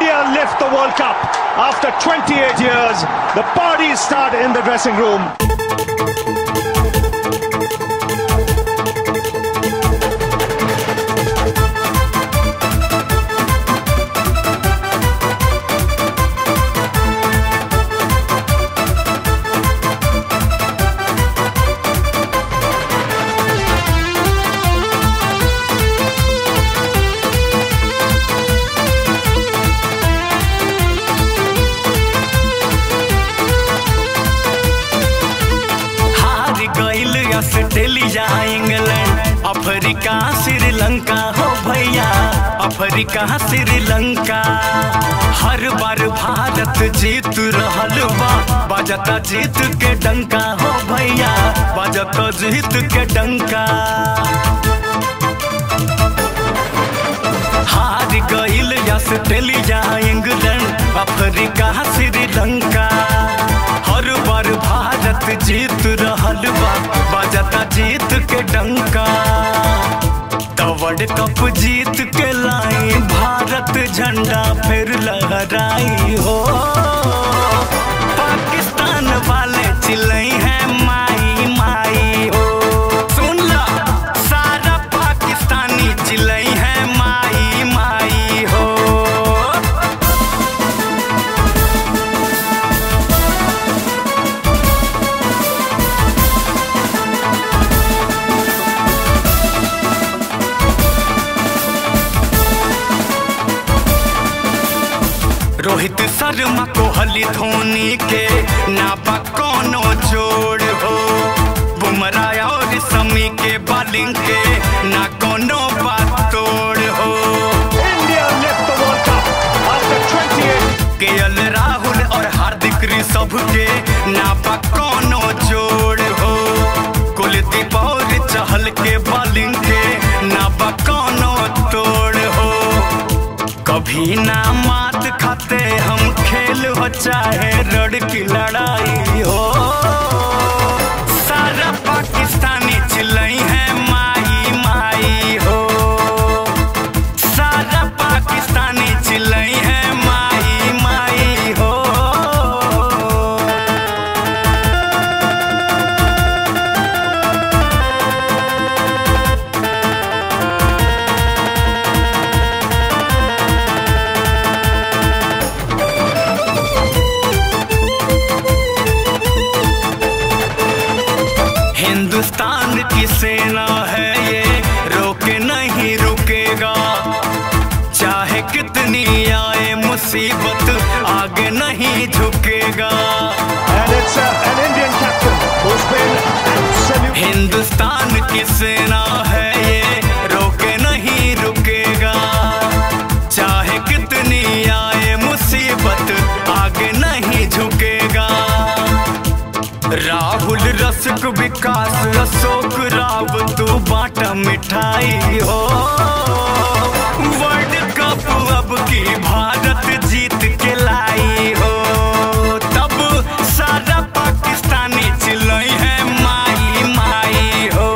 India lift the World Cup. After 28 years, the parties start in the dressing room. हार गईल Australia England Africa Sri Lanka हो भैया Africa Sri Lanka हर बार भारत जीत रहल बा बजता जीत के डंका हो भैया बजता जीत के डंका हार गईल ऑस्ट्रेलिया इंग्लैंड अफ्रीका श्रीलंका हर बार भारत जीत रहल बा बजता जीत के डंका तो वर्ल्ड कप जीत के लाई भारत झंडा फिर लहराई हो पाकिस्तान वाले चिल्लई है माई माई हो सुन ला सारा पाकिस्तानी चिल्लई है माई माई हो रोहित शर्मा कोहली धोनी के नापा कोनो जोड़ हो बुमराह और समी के बॉलिंग के ना कोनो बात तोड़ हो India lift the World Cup. After 28 KL Rahul और हार्दिक ऋषभ के नापा कोनो जोड़ हो कुलदीप और चहल के बॉलिंग के नापा कोनो तोड़ हो कभी ना मात खाते हम खेल हो चाहे रड़ की लड़ाई हो सारा पाकिस्तानी चिल्लई है माई माई हो सारा पाकिस्तानी चिल्लई है माई माई हो हिंदुस्तान की सेना है ये रोके नहीं रुकेगा चाहे कितनी आए मुसीबत आगे नहीं झुकेगा and it's uh, an Indian captain who's been absolute. Hindustan की सेना है ये रोके नहीं रुकेगा चाहे कितनी आए मुसीबत आगे नहीं झुकेगा राहुल रसिक विकास अशोक राव तू बाटा मिठाई हो वर्ल्ड कप अब की भारत जीत के लाई हो तब सारा पाकिस्तानी चिल्लई है माई माई हो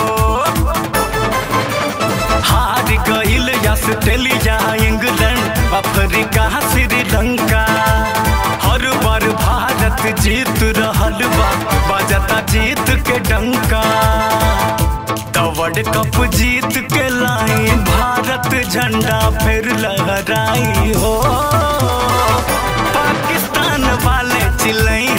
हार गईल ऑस्ट्रेलिया इंग्लैंड अफ्रीका श्रीलंका हर बार भारत जीत रहल बा बजता जीत के डंका तो वर्ल्ड कप जीत के लाई भारत झंडा फिर लहराई हो पाकिस्तान वाले चिल्लई